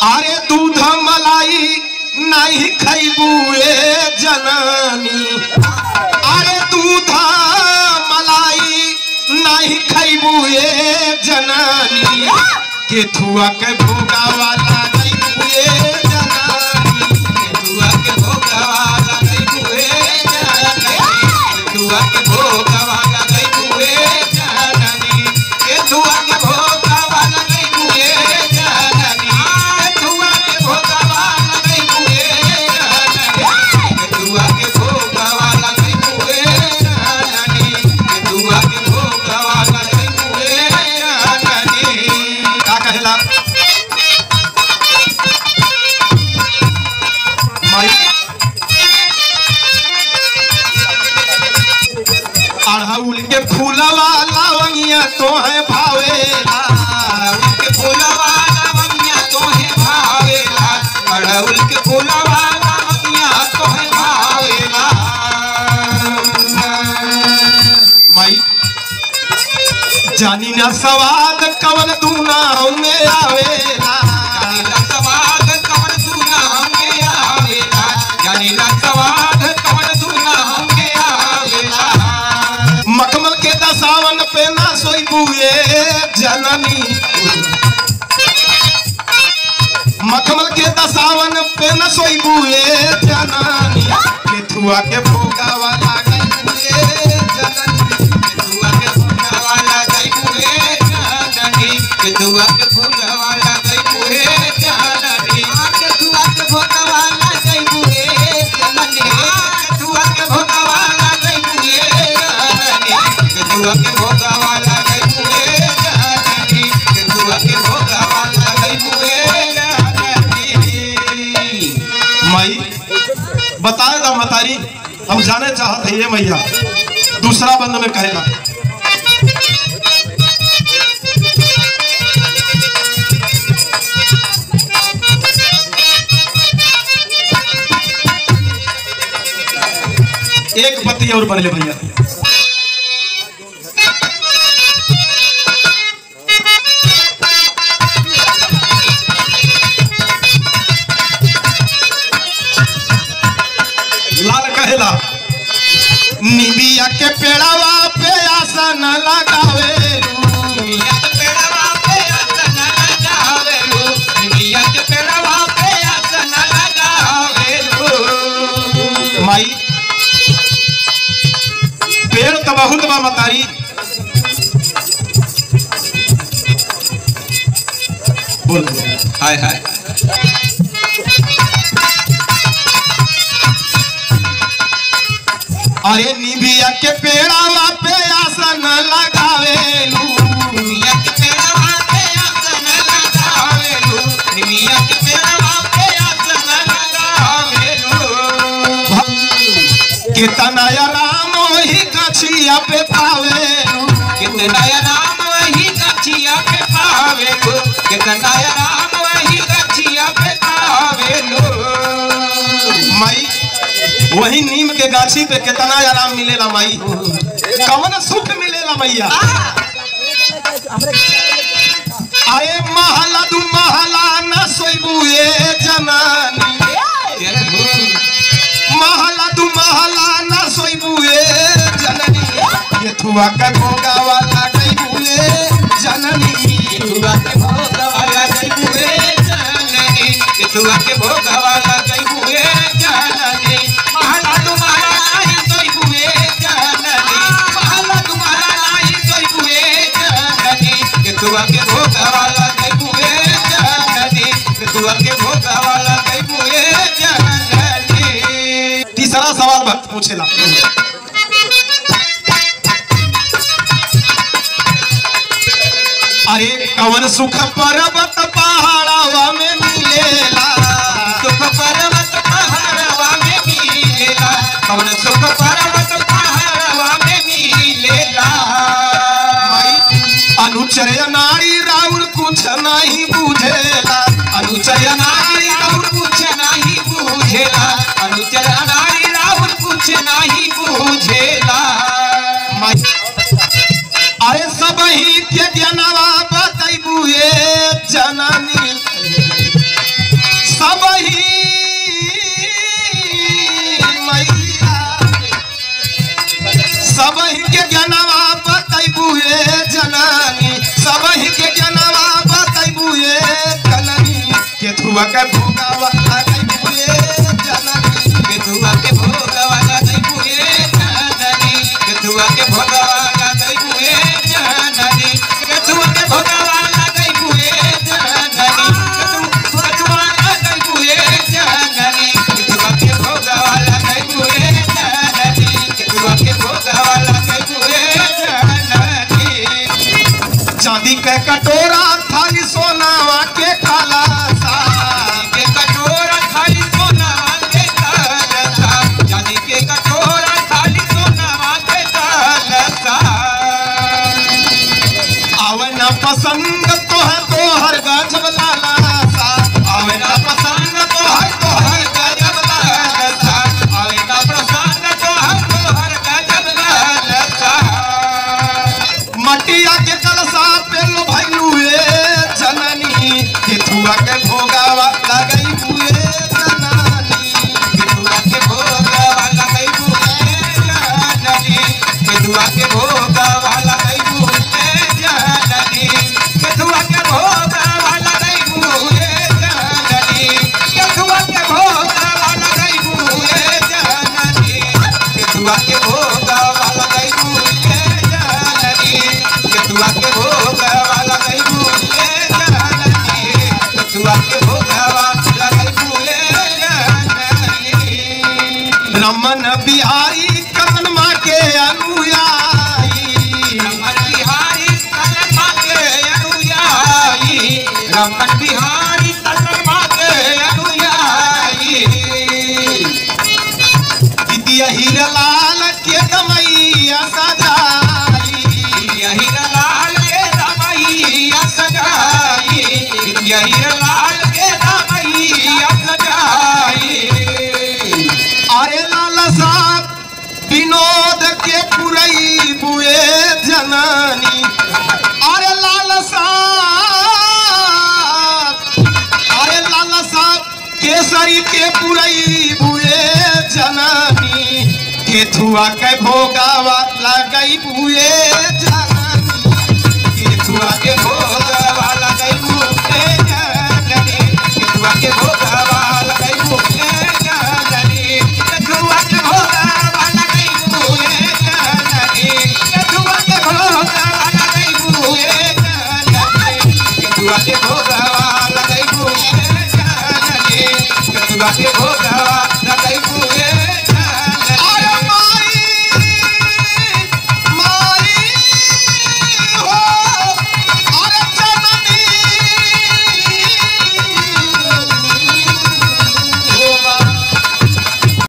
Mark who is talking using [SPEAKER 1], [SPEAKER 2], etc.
[SPEAKER 1] अरे दूध मलाई नहीं खैबू ए जननी अरे दूध मलाई नहीं खैबू ए जननी केथुआ के भोगा वाला खैबू ए जननी केथुआ के भोगा वाला खैबू ए जननी केथुआ के भोगा वाला खैबू ए जननी केथुआ के भोगा वाला खैबू ए जननी केथुआ के भोगा वाला खैबू ए जननी केथुआ के भोगा वाला खैबू ए जननी केथुआ के भोगा वाला खैबू ए जननी का कहेला माई अड़हुल के फूलवा लावंगिया तो है भावेला अड़हुल के फूलवा लावंगिया तो है भावेला अड़हुल के फूलवा लावंगिया तो है भावेला माई जानी ना सवाद कवन दूना में आवेला जानी ना सवाद कवन दूना में आवेला जानी ना सवाद कवन दूना में आवेला मखमल के दसावन पे ना सोई बुए जननी मखमल के दसावन पे न सोई बुए जननी केथुआ के भोगा वाला गई बुए जननी केथुआ के भोगा वाला गई बुए जननी केथुआ के भोगा वाला गई बुए जननी केथुआ के भोगा वाला गई बुए जननी केथुआ के भोगा वाला गई बुए जननी केथुआ के भोगा वाला गई बुए जननी केथुआ के भोगा वाला गई बुए जननी माई बताएगा मतारी हम जाने चाहते हैं ये मैया दूसरा बंद में कहेगा एक पति और बढ़ ले भैया लाल कहेला निबिया के पेड़ावा पे आसन लगावे निबिया के पेड़ावा पे आसन लगावे निबिया के पेड़ावा पे आसन लगावे माई पेड़ तो बहुत बा मतारी बोल हाय हाय अरे निबिया के पेड़ावा पे आसन लगावे निबिया के पेड़ावा पे आसन लगावे निबिया के पेड़ावा पे आसन लगावे कितना या राम वही गछिया पे पावे कितना या राम वही गछिया पे पावे कितना या राम वही गछिया पे पावे माई वही नीम के गाछी पे कितना आराम मिलेला माई कवन सुख मिलेला मैया आए महला दू महला न सोइबू ए जनानी महला दू महला न सोइबू ए जननी ये थुआ का भोगा वाला गईबू ए जननी ये थुआ के भोगा वाला गईबू ए जननी ये थुआ के भोगा वाला गईबू ए जननी महला दू महला नाही सोइबू ए जननी महला दू महला नाही सोइबू ए जननी ये थुआ के भोगा वाला गईबू ए जननी ये थुआ के भोगा वाला गईबू ए जननी तीसरा सवाल भक्त पूछेला अरे कवन सुख पर्वत पहाड़वा में मिलेला सुख पर्वत पहाड़वा में मिलेला कवन सुख पर्वत पहाड़वा में मिलेला अनुचर नारी राउर कुछ नहीं बुझेला अनुचर नारी राउर कुछ नहीं बुझेला अनुचर नारी राउर कुछ नहीं बुझेला अरे सब ही के ज्ञानवा बतैबू ए जननी सब ही मैया सब ही के जनवा बतैबुए जननी सब ही के जनवा बतैबुए जननी केथुआ के भोगावा लगैबुए जननी
[SPEAKER 2] केतुआ के भोगवा लगई बुए जाननी केतुआ के भोगवा लगई बुए जाननी केतुआ के भोगवा लगई बुए जाननी केतुआ लगई बुए जाननी केतुआ के भोगवा लगई बुए जाननी केतुआ के भोगवा लगई बुए जाननी
[SPEAKER 1] चांदी के कटोरा थाली सोनावा के काला सा
[SPEAKER 2] के कटोरा थाली सोनावा के कालसा चांदी के कटोरा थाली सोनावा के कालसा
[SPEAKER 1] आवे ना पसंद तो है तो हर गजब लाला सा आवे ना पसंद तो है तो हर गजब लाला सा मटिया के कलसा पे लो भैलुए जननी केथुआ के भोगावा लगई हुए जननी
[SPEAKER 2] केतुआ के भोगा वाला गई बुए जाननी केतुआ के भोगा वाला गई बुए जाननी केतुआ के भोगा वाला गई बुए जाननी
[SPEAKER 1] रमन बिहारी कमन माँ के अनुयायी
[SPEAKER 2] रमन बिहारी तलमा के अनुयायी रमन बिहारी तलमा के अनुयायी
[SPEAKER 1] दिदिया हीरलाल के गमैया सजाई
[SPEAKER 2] यही लाल के रमैया सजाई यही लाल के रमैया सजाई
[SPEAKER 1] अरे लाला साहब विनोद के पुरई बुए जननी अरे लाला साहब अरे लाला साहब केसरी के पुरई बुए जननी केथुआ के भोगावा लगई बुए जननी
[SPEAKER 2] केतुआ के भोगा वाला गई मुझे जाननी केतुआ के भोगा वाला गई मुझे जाननी केतुआ के भोगा वाला गई मुझे जाननी केतुआ के भोगा वाला गई मुझे जाननी केतुआ के भोगा वाला गई मुझे जाननी केतुआ के भोगा